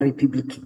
Republiki.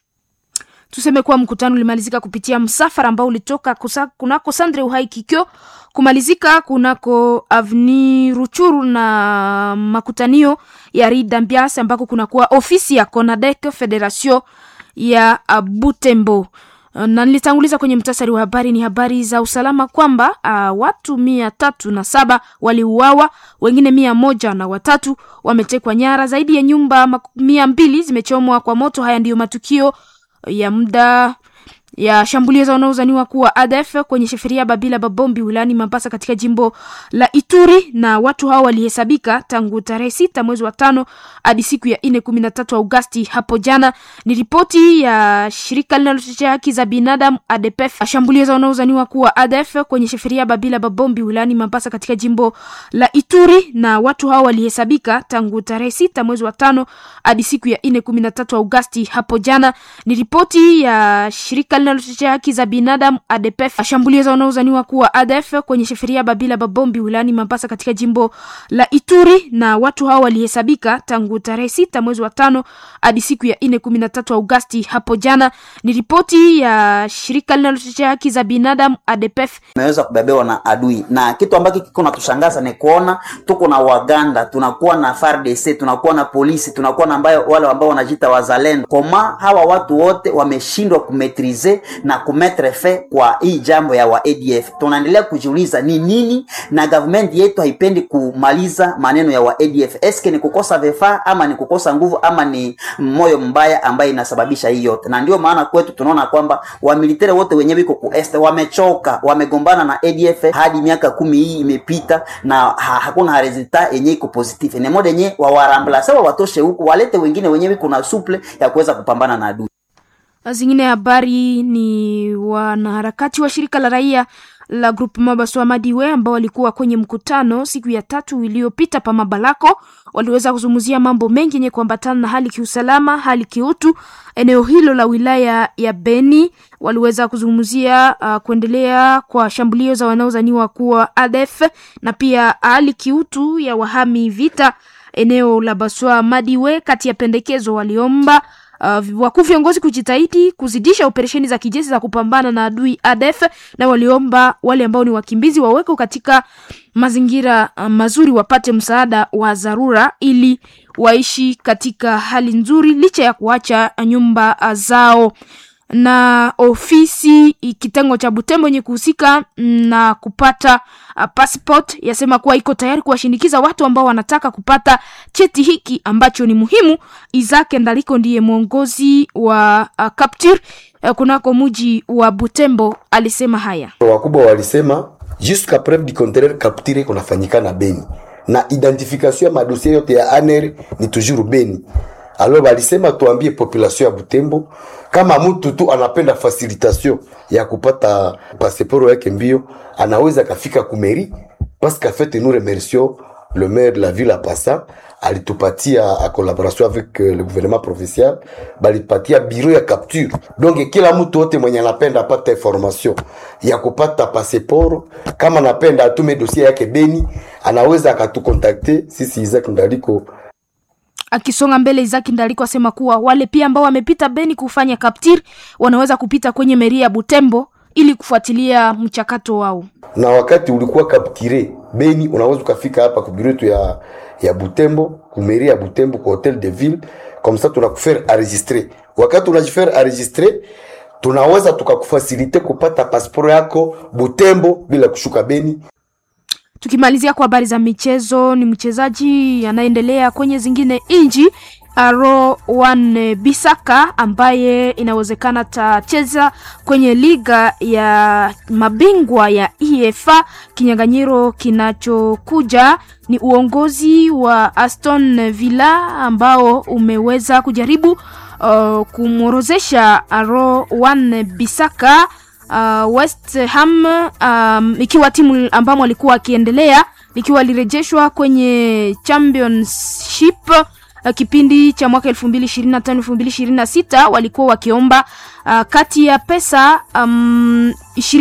Tuseme kuwa mkutano ulimalizika kupitia msafara ambao ulitoka kusa, kunako Sandre Uhai Kikyo kumalizika kunako Avni Ruchuru na makutanio ya Rida Mbias ambako kunakuwa ofisi ya Conadec Federation ya Butembo na nilitanguliza kwenye mtasari wa habari ni habari za usalama kwamba uh, watu mia tatu na saba waliuawa, wengine mia moja na watatu wametekwa nyara, zaidi ya nyumba mia mbili zimechomwa kwa moto. Haya ndiyo matukio ya muda ya shambulio za wanaozaniwa kuwa ADF kwenye sheferia Babila Babombi wilayani Mambasa katika jimbo la Ituri, na watu hao walihesabika tangu tarehe sita mwezi wa tano hadi siku ya nne kumi na tatu Agosti hapo jana. Ni ripoti ya shirika linalotetea haki za binadamu ADPF. Shambulio za wanaozaniwa kuwa ADF kwenye sheferia Babila Babombi wilayani Mambasa katika jimbo la Ituri, na watu hao walihesabika tangu tarehe sita mwezi wa tano hadi siku ya nne kumi na tatu Agosti hapo jana. Ni ripoti ya shirika linalotetea haki za binadamu ADPF. Shambulio za wanaozaniwa kuwa ADF kwenye sheferia Babila Babombi wilayani Mambasa katika jimbo la Ituri, na watu hao walihesabika tangu tarehe sita mwezi wa tano hadi siku ya nne kumi na tatu Agosti hapo jana. Ni ripoti ya shirika linalotetea haki za binadamu ADPF. Tumeweza kubebewa na adui, na kitu ambacho kiko natushangaza ni kuona tuko na Waganda, tunakuwa na FARDC, tunakuwa na polisi, tunakuwa na ambayo wale ambao wanajiita wazalendo. Koma hawa watu wote wameshindwa kumetrize na kumetre fe kwa hii jambo ya wa ADF. Tunaendelea kujiuliza ni nini, na government yetu haipendi kumaliza maneno ya wa ADF. Eske ni kukosa vifaa ama ni kukosa nguvu ama ni moyo mbaya ambaye inasababisha hii yote? Na ndio maana kwetu tunaona kwamba wamilitari wote wenye wiko ku este wamechoka, wamegombana na ADF hadi miaka kumi hii imepita na ha, hakuna resultat yenye iko positive. Ni moja yenye wawarambla sawa, watoshe huku walete wengine wenye wiko na suple ya kuweza kupambana na adui. Zingine habari ni wanaharakati wa shirika la raia la Grupu Mabaswa Madiwe ambao walikuwa kwenye mkutano siku ya tatu iliyopita pa Mabalako, waliweza kuzungumzia mambo mengi yenye kuambatana na hali kiusalama, hali kiutu eneo hilo la wilaya ya Beni. Waliweza kuzungumzia uh, kuendelea kwa shambulio za wanaozaniwa kuwa ADF na pia hali kiutu ya wahami vita eneo la Baswa Madiwe. Kati ya pendekezo waliomba Uh, wakuu viongozi kujitahidi kuzidisha operesheni za kijeshi za kupambana na adui ADF, na waliomba wale ambao ni wakimbizi wawekwe katika mazingira uh, mazuri, wapate msaada wa dharura ili waishi katika hali nzuri licha ya kuacha nyumba uh, zao na ofisi kitengo cha Butembo yenye kuhusika na kupata uh, passport yasema kuwa iko tayari kuwashindikiza watu ambao wanataka kupata cheti hiki ambacho ni muhimu. Izake Ndaliko ndiye mwongozi wa uh, Capture uh, kunako muji wa Butembo alisema haya. Wakubwa walisema jusqu'à preuve du contraire Capture kunafanyika na Beni na identification ya madosie yote ya ANR ni toujours Beni. Alors balisema tuambie population ya Butembo kama mtu tu anapenda facilitation ya kupata pasiporo yake mbio, anaweza kafika kumeri parce qu'en fait nous remercions le maire de la ville à Passa alitupatia a collaboration avec euh, le gouvernement provincial balipatia bureau ya capture. Donc kila mtu wote mwenye anapenda apata information ya kupata pasiporo, kama anapenda atume dossier yake Beni, anaweza akatukontakte sisi Isaac Ndaliko Akisonga mbele Izaki Ndaliko asema kuwa wale pia ambao wamepita Beni kufanya kaptir wanaweza kupita kwenye meri ya Butembo ili kufuatilia mchakato wao. Na wakati ulikuwa kaptire Beni, unaweza ukafika hapa kubirutu ya ya Butembo, kumeri ya Butembo kwa hotel de ville, comme ça tunakufere enregistrer. Wakati unajifere enregistrer, tunaweza tukakufasilite kupata pasiporo yako Butembo bila kushuka Beni. Tukimalizia kwa habari za michezo, ni mchezaji anaendelea kwenye zingine inji Aro Wan Bisaka ambaye inawezekana tacheza kwenye liga ya mabingwa ya EFA. Kinyang'anyiro kinachokuja ni uongozi wa Aston Villa ambao umeweza kujaribu uh, kumworozesha Aro Wan Bisaka uh, West Ham um, ikiwa timu ambamo alikuwa akiendelea likiwa lirejeshwa kwenye championship uh, kipindi cha mwaka 2025 2026 walikuwa wakiomba uh, kati ya pesa um,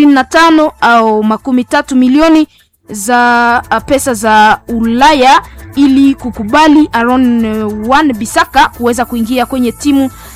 25 au makumi tatu milioni za uh, pesa za Ulaya ili kukubali Aaron uh, Wan Bisaka kuweza kuingia kwenye timu